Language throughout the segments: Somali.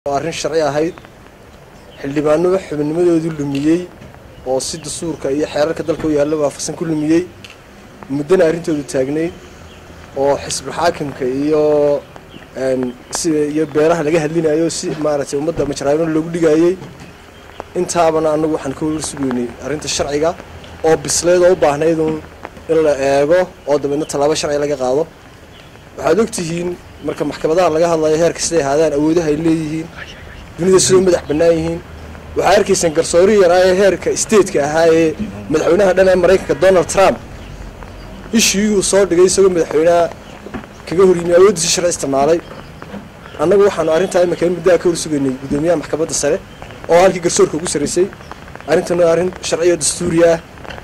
oo arrin sharci ahayd xildhibaanaba xubinnimadoodii lumiyey oo si dastuurka iyo xeerarka dalka u yaalla waafaqsan ku lumiyey muddana arrintoodu taagnayd oo xisbul xaakimka iyo sida iyo beelaha laga hadlinayo si maaragtay ummadda majraayno loogu dhigayey intaabana annagu waxaan ka war sugeynay arrinta sharciga oo bisleyd oo u baahnayd un in la eego oo dabeedna tallaabo sharci laga qaado waxaad ogtihiin marka maxkamadaha laga hadlayo heerka siday ahaadaan awoodaha ay leeyihiin dunida sidoo madax bannaan yihiin waxaa arkaysaan garsoori yaraa ee heerka stateka ahaa ee madaxweynaha dhan ee maraykanka donald trump ishii uu soo dhigay isagoo madaxweynaha kaga horyimi awooddiisi sharci isticmaalay annagu waxaanu arrintaa imika in muddaha ka hor sugaynay guddoomiyaha maxkamadda sare oo halkii garsoorka ugu sarraysay arrintana arrin sharciyo dastuuri ah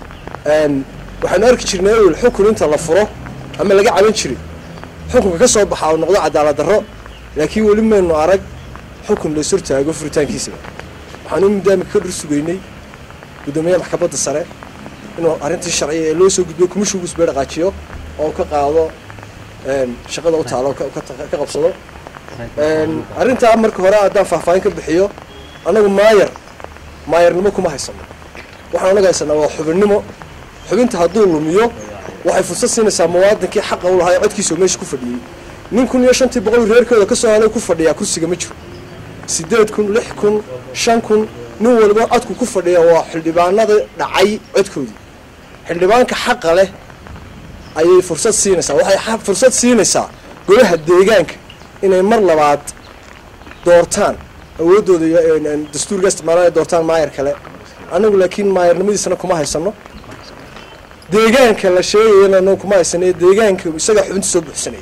waxaanu arki jirnay owel xukun inta la furo ama laga caban jiray xukunka ka soo baxa oo noqdo cadaalad darro laakiin weli maynu arag xukun la ishortaago furitaankiisaba waxaanu muddaa imika ka dhor sugaynay guddoomiyaha maxkamadda sare inuu arrintii sharciya ee loo soo gudbiyo kumishugu isbee dhaqaajiyo oo ka qaado shaqada u taalo ka qabsado arrintaa marka hore haddaan faahfaahin ka bixiyo annagu maayar maayarnimo kuma haysano waxaan anaga haysanaa waa xubinnimo xubinta hadduu lumiyo waxay fursad siinaysaa muwaadinkii xaqa u lahaa ee codkiisao meesha ku fadhiyey nin kun iyo shantii boqol reerkooda ka soo helay ku fadhiyaa kursiga ma jiro siddeed kun lix kun shan kun nin waliba codku ku fadhiya waa xildhibaanada dhacay codkoodii xildhibaanka xaqa leh ayay fursad siinaysaa waxay fursad siinaysaa golaha deegaanka inay mar labaad doortaan awooddooda dastuurka isticmaalaan ay doortaan maayar kale annagu laakiin maayarnimadiisana kuma haysano deegaanka la sheegayana anagu kuma haysano ee deegaanka isagaa xubinta soo buuxsanaya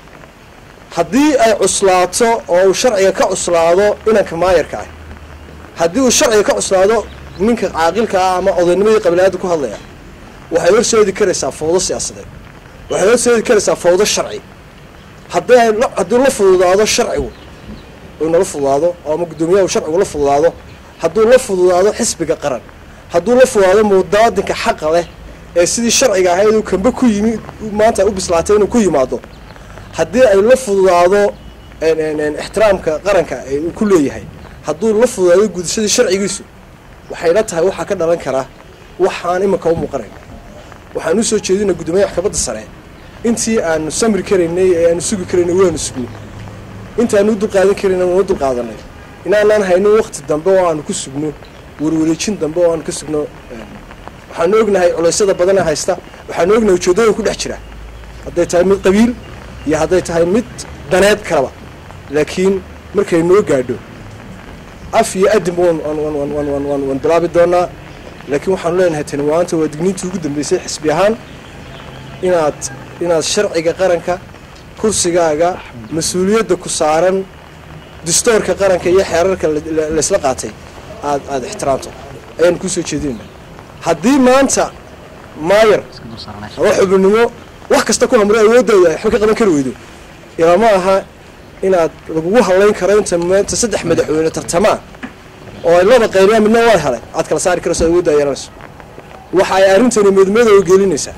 haddii ay cuslaato oo uu sharciga ka cuslaado inanka maayarka ah haddii uu sharciga ka cuslaado ninka caaqilka ah ama odaynimadii qabilaadda ku hadlaya waxay horseedi karaysaa fawdo siyaasadeed waxay horseedi karaysaa fawdo sharci haddii haddii la fududaado sharcigu uu nala fududaado oo ama guddoomiyaha uu sharcigu la fududaado hadduu la fududaado xisbiga qaran hadduu la fududaado muwaadinka xaqa leh ee sidii sharciga ahayd uu kamba ku yimi maanta u bislaatay inuu ku yimaado haddii ay la fududaado ixtiraamka qaranka uu ku leeyahay hadduu la fududaado gudashadii sharcigiisu waxayna tahay waxaa ka dhalan karaa waxaan iminka u muuqanayn waxaan u soo jeedina guddoomiyaha maxkamadda sare intii aanu samri karaynay ee aanu sugi karaynay waanu sugnay intaanu u dulqaadan karayna waanu dulqaadanay inaanaan haynin wakti dambe oo aanu ku sugno warwareejin dambe oo aanu ka sugno waxaanu ognahay culeysyada badana haysta waxaanu ognahay ujeeddooyin ku dhex jira hadday tahay mid qabiil iyo hadday tahay mid daneed kaleba laakiin markay noo gaadho af iyo adin waan bilaabi doonaa laakiin waxaanu leenahay tani maanta waa digniintii ugu dambeysay xisbi ahaan inaad inaad sharciga qaranka kursigaaga mas-uuliyadda ku saaran dastoorka qaranka iyo xeerarka laysla qaatay aad aada ixtiraamto ayaanu kusoo jeedinayna haddii maanta maayar ama xubinnimo wax kasta ku hamro awoodooda ay waxba ka qaban kari weydo ilama aha inaad lagugu hadlayn karo inta maanta saddex madaxweyne tartamaan oo ay laba qayniyaan midna waa helay aad kala saari karayso awoodda ay yeelanayso waxa ay arrintani midmadow gelinaysaa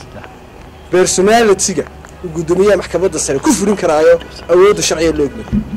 personalitiga guddoomiyaha maxkamadda sare ku furin karaayo awoodda sharciga loo egmay